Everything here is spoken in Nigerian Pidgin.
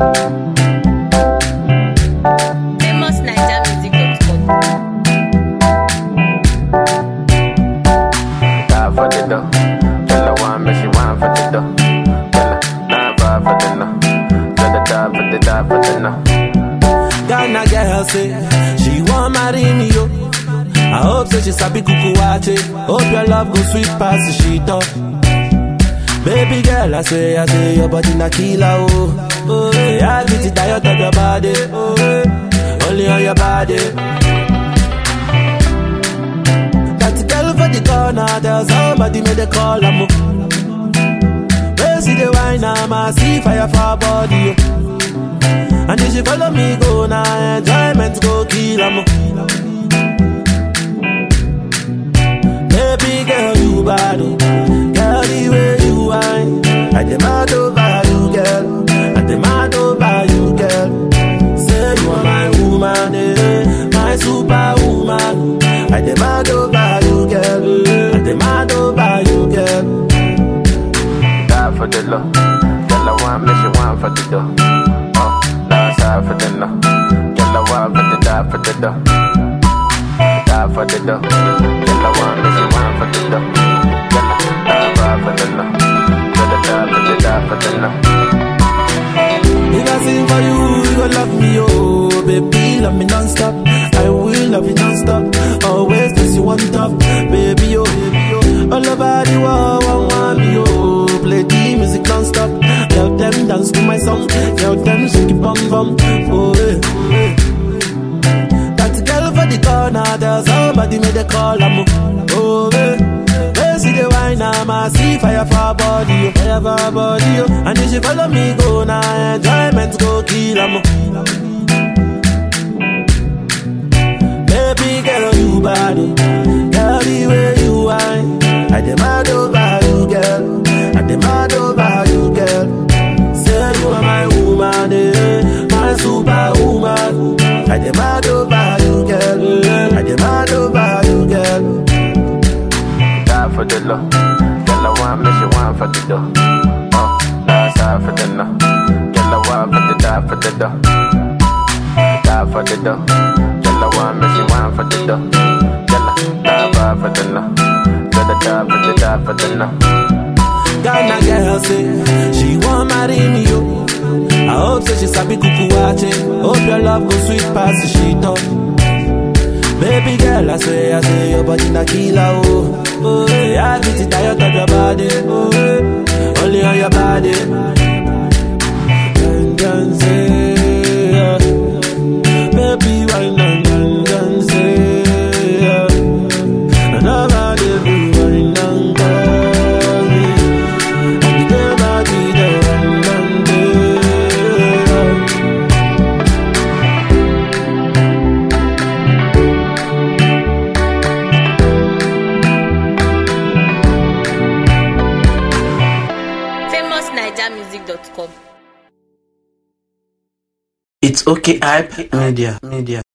famousnigermusic.com. Die for the dough. Tell her one, but she want for the dough. Tell her nine five for the no. Tell her die for the die for the no. Ghana girl say she want marry me yo. I hope say she sabi kuku wache. Hope your love go sweet past the sheet up. Baby girl, I say, I say your body na killer oh. Oh, yeah, I get it diet of your body. Oh, eh, only on your body. That girl for the corner, there's somebody made a call. I'm Where see the wine, I'm a see fire for her body. Oh. And if she follow me go now, enjoyment go kill 'em. Baby girl, you bad, oh. girl the way you whine. I demand over you, girl. I demand over you, girl. Say you are my woman, eh, my superwoman. I demand over you, girl. I demand over you, girl. Die for the low. Tell her one, but she want for the dough. Oh, die side for the no. Tell her one for the die for the dough. Die for the dough. Tell her one, but she want for the dough. Tell her die five for the no. Tell her die for the die for the no. If I sing for you, you gon' love me, oh Baby, love me non-stop I will love you non-stop Always this you on top Baby, oh, baby, oh All over the world, one want me, oh Play the music non-stop Tell them dance to my song Tell them shake it bum bum Oh, eh, oh, eh. That girl for the corner There's somebody made a call, I'm Oh, eh Where see the wine, I'm a see fire for her body, oh, fire for her body, oh. And if she follow me go now, enjoyment go kill 'em. Baby girl, you bad, oh. girl the way you whine. I demand over you, girl. I demand over you, girl. Say you are my woman, eh, my superwoman. I demand over you, girl. I demand over you, girl. Die for the low. Tell her one, but she want for the dough. Oh, die side for the no. Tell her one for the die for the dough. Die for the dough. Tell her one, but she want for the dough. Tell her die five for the no. Tell her die for the die for the no. Ghana girl say she want marry me yo. I hope say she sabi kuku wache. Hope your love go sweet past the sheet up. Baby girl, I say, I say your body na killer oh. Oh, yeah, I get it tired of your body. Oh, eh, only on your body. Dun, dun, say, yeah. Baby, why not dun, dun, say, yeah. Nobody be wine and call me. And the girl body there and and there. famousnigermusic.com. It's okay, hype media, media.